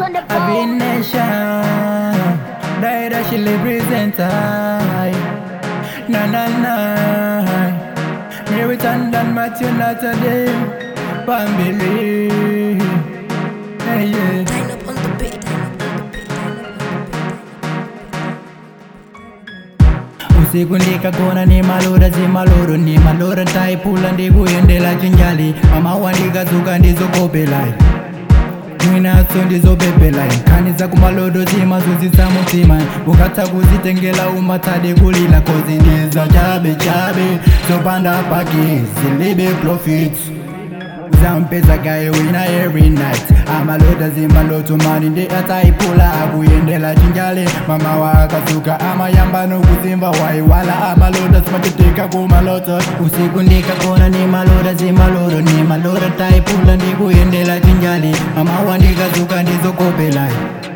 on the Happy nation, Daira she represent I. Na na na. Mary Tandan Matthew Natalie, Bambili. Hey yeah. Line up on the beat. usiku ndikagona ni malora zimaloro ni malora taipula ndikuyendela chinjali mama wandikazuka ndizokopelai mwinaso ndizobebelai nkhani zakumalodo zimazuzisa mutima ukatha kuzitengela umatsade kulila kozi ndiza chabe chabe zopanda paki zilibe profits zampeza gaye wina every night amaloda zimaloto mani ndi ataipula akuyendela chinjale mama wakazuka amayamba nokuzimva waiwala amaloda zimatiteka kumaloto usiku ndikagona ni maloda zimaloro ni maloda taipula ndikuyendela chinjale mama wandikazuka ndizokopelai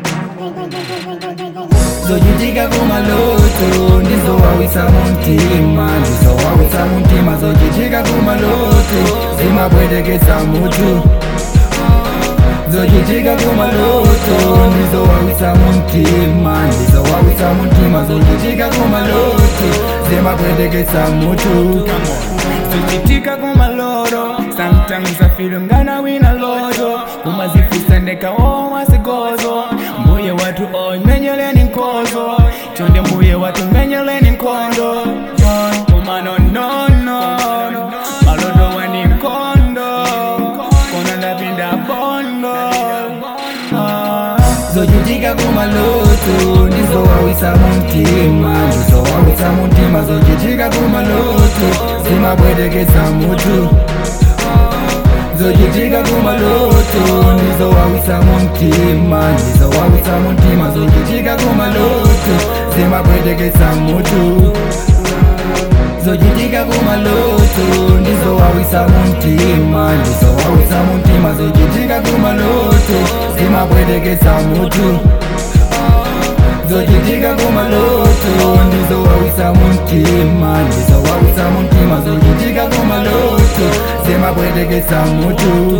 zochitika kumaloto ndizowawisa muntima ndizowawisa muntima zochitika kumaloto zimabwetekesa mutu zochitika kumaloto ndizowawisa muntima ndizowawisa muntima zochitika kumaloto zimabwetekesa mutu zochitika kumaloro sometimes I feel ngana wina loto kumazifisa ndekawo wasigozo mbuye watu omenyeleni nkozo chonde mbuye watu menyeleni nkondo kumano nono maloto wani nkondo kona ndapinda bondo Ah. zochitika kumaloto ndizowawisa muntima ndizowawisa muntima zochitika kumaloto zimabwetekesa mutu zochitika kumaloto ndizowawisa muntima ndizowawisa muntima zochitika kumaloto zimabwetekesa mutu zochitika kumaloto ndizowawisa muntima ndizowawisa muntima zochitika kumaloto zimabwetekesa mutu zochitika kumaloto ndizowawisa muntima ndizowawisa muntima zochitika kumaloto zimabwetekesa mutu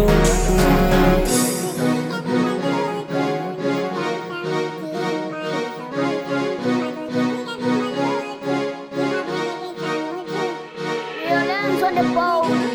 Violence on the boat.